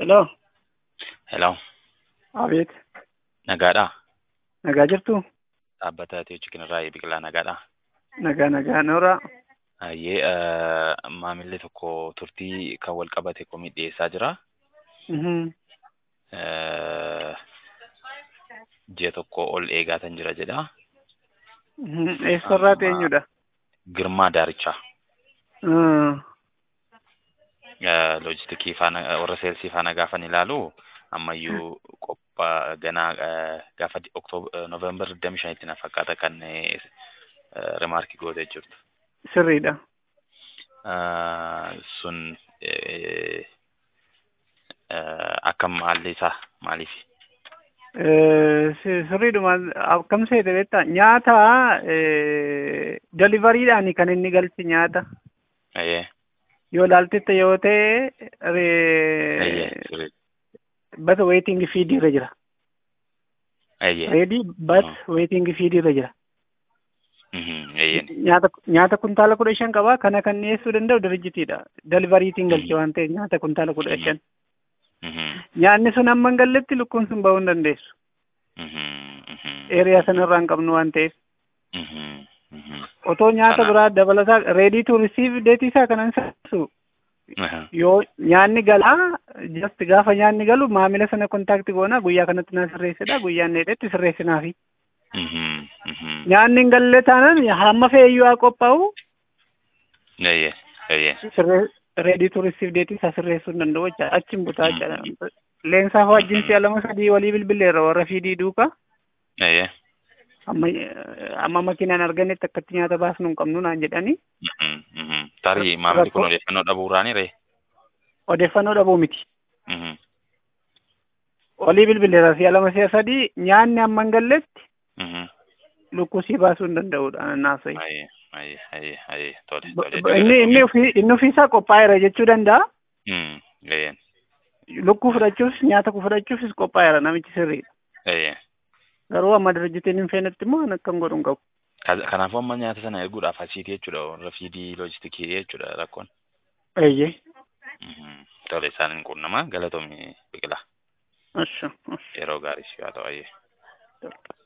Hello. Hello. Abeet. Nagaadhaa? Nagaa jirtu? Dhaabbata Teechii Kinarraa Biqilaa nagaadhaa? Nagaa nagaa nooraa. Hayyee maamilli tokko turtii kan wal qabate komii dhiyeessaa jira. Mhm. Eh, Ji'a tokko ol eegaatan jira jedha. Mhm. Eessarraa eenyudha? Girmaa Daarichaa. Ah. Eh, Loojistikii faana warra seelsii faana gaafan ilaalu ammayyuu qophaa ganaa eh, gaafa Oktoobar Noovembar 25 na fakkaata kan eh, rimaarkii gootee jirtu. Sirriidha. Ah, sun eh, eh, akkam haalli isaa maaliif? Eh, si- Sirriidhuma akkam seete beektaa nyaata delivariidhaan kan inni galchi nyaata. Ayyee, Yoo laaltette yoo ta'e ayyee, re- sirrii. but waiting feed irra jira. Ayyee, Ready but Ah. waiting feed irra jira. mhm, ayyeen, Nyaata nyaata kuntaala kudha shan qaba kana kan dhiyeessuu danda'u dirijitiidha. Delivariitiin galche waan ta'eef nyaata kuntaala kudha shan. mhm, Nyaanni sun hamma hin galletti lukkuun sun bahuu hin dandeessu. mhm, mhm, Eeriyaa sanarraa hin qabnu waan ta'eef. mhm, mhm, Otoo nyaata Kana- biraa dabalataa ready to receive deetii isaa kanan sassu aha, yoo nyaanni galaa just gaafa nyaanni galu maamila sana kontaakti goona guyyaa kanatti na sirreessedha guyyaan dheedhetti sirreessinaafi. mhm, mhm, Nyaanni hin galle taanaan hamma feeyyuu haa qophaa'u ayyee, ayyee, sirree ready to receive deetii isaa sirreessuu hin danda'u jecha achiin butaa jecha leensaa wajjin si'a lama sadii walii bilbileerra warra fiidii duuka ayyee, amma amma makiinaan argannetti akkatti nyaata baasnu hin qabnu naan jedhani mhm, mhm. Tarii maamilli kun Rakkoo- odeeffannoo dhabuuraani ree? odeeffannoo dhabuu miti. Mhm, Walii bilbileera si'a lama si'a sadii nyaanni amma hin galletti mhm, lukkuu sii baasuu hin danda'udha naasai. ayyee, ayyee, ayyee, ayyee, tole, B- tole. b- Inni inni ofii inni ofiisaa qophaa'eera jechuu danda'a. Mhm, ayyeen, Lukkuu fudhachuufis nyaata kuu fudhachuufis qophaa'eera namichi sirriidha. ayyee. Garuu amma dirijitiin hin feenetti immoo an akkam godhu hin qabu. Ka- Kanaafuu amma nyaata sana erguudhaaf asiiti jechuudha warra fiidii loojistikii jechuudha rakkoon. Eeyyee. Mhm. Tole isaan hin quunnamaa galatoomii biqilaa Asha. yeroo gaarii si haa ta'u ayyee.